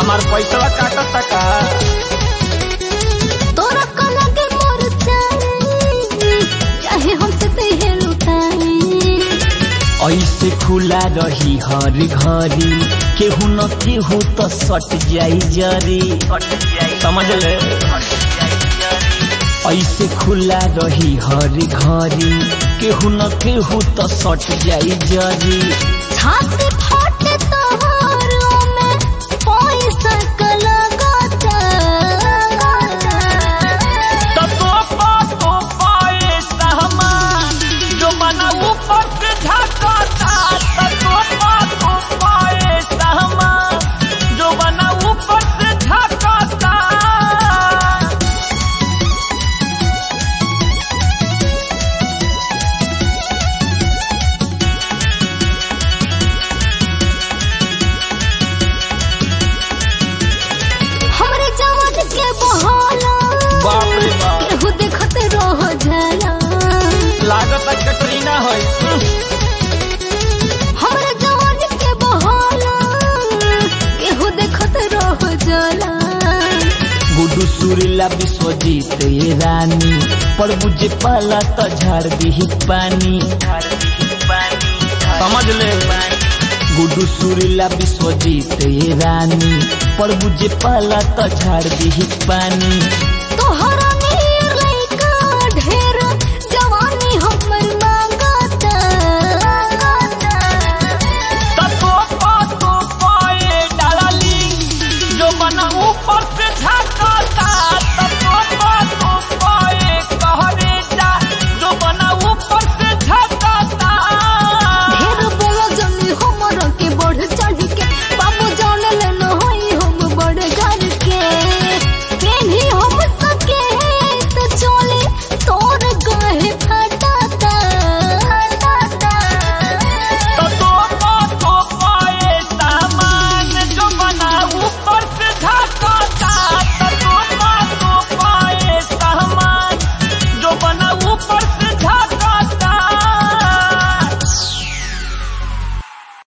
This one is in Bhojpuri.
हमार पैसा काटता का तोरा कला के मोर चाहे चाहे हमसे कहे लुटाए ऐसे खुला रही हर घड़ी केहू न केहू तो सट जाई जरी समझ ले ऐसे खुला रही हर घड़ी केहू न केहू तो सट जाई जरी छाती फाटे तोहरो में पैसा का लगाता तो तोपा तोपा ए सामान जो मना ऊपर से झकाता तो तोपा तोपा ए सामान जो मना ऊपर से झकाता हमरे जवान के बहाला बाप रे बाप। केहू देखते रह जाला लागत कटरीना है हमरे जवान के बहाला केहू देखते रह जाला गुडू सुरीला विश्वजीत ये रानी पर बुझे पाला तो झाड़ दी पानी समझ ले गुडू सुरीला विश्वजीत ये रानी पर बुझे पाला तो झाड़ दी पानी